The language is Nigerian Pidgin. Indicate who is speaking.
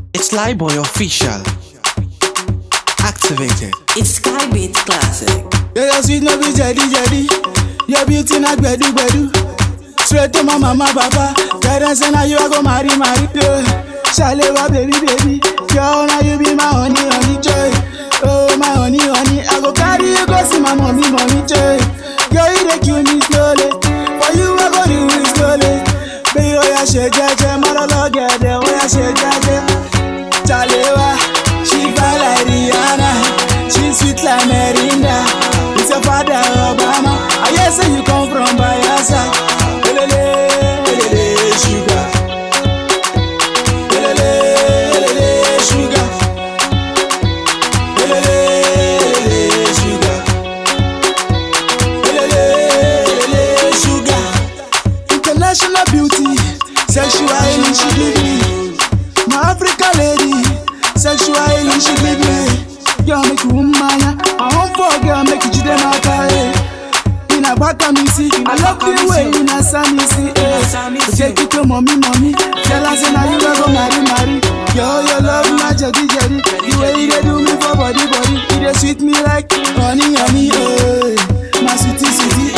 Speaker 1: It's Boy official. Activated.
Speaker 2: It's Skybeat Classic.
Speaker 3: Yeah, your sweet no be jedi jedi. Your beauty na gbedu gbedu. Straight to my mama papa. Guidance say na you I go marry marry. Yeah. Shalewa baby baby. Girl now you be my honey honey joy. Oh my honey honey. I go carry you go see my mommy mommy joy. Girl you dey kill me slowly. For you I go do it slowly. Baby oya ṣe jẹ́jẹ́ mọ́lọ́lọ́gẹ̀dẹ̀ oya ṣe jẹ́jẹ́. Shalewa she fine like Rihanna. She sweet like Merinda. It's your father Obama. I hear say you come from Bayelsa. Elele, elele, sugar. Elele, elele, sugar. Elele, elele, sugar. Elele, elele, sugar. International beauty, sexual healing she give me. My African lady, sexual healing she give me. Girl make you mmanya, I want for girl make you jide n'aka eh. In a back me see, I love the way in a sunny see eh. Take it to mommy mommy, tell her say na you wey go marry marry. Girl your love na jedi jedi, the way you dey do me for body body, you dey sweet me like honey honey eh. My sweetie sweetie